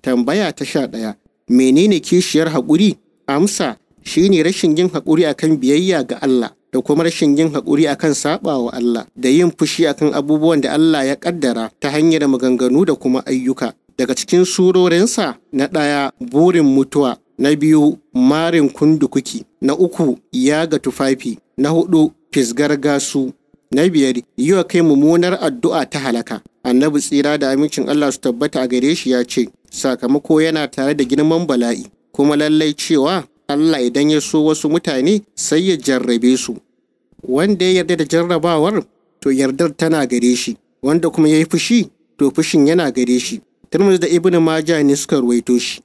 Tambaya ta sha ɗaya. Menene kishiyar haƙuri? Amsa shine rashin yin haƙuri akan biyayya ga Allah da kuma rashin yin haƙuri akan saɓawa Allah da yin fushi akan abubuwan da Allah ya ƙaddara ta hanyar maganganu da kuma ayyuka. Daga cikin surorinsa na ɗaya burin mutuwa, na biyu marin kundukuki, na uku yaga tufafi, na hudu fisgar gasu, na biyar yi wa kai mummunar addu'a ta halaka. Annabi tsira da amincin Allah su tabbata a gare shi ya ce, sakamako yana tare da girman bala'i, kuma lallai cewa Allah idan ya so wasu mutane sai ya jarrabe su. Wanda ya yarda da jarrabawar, to yardar tana gare shi, wanda kuma ya yi fushi, to fushin yana gare shi. Turmus da Ibn Majah ne suka ruwaito shi.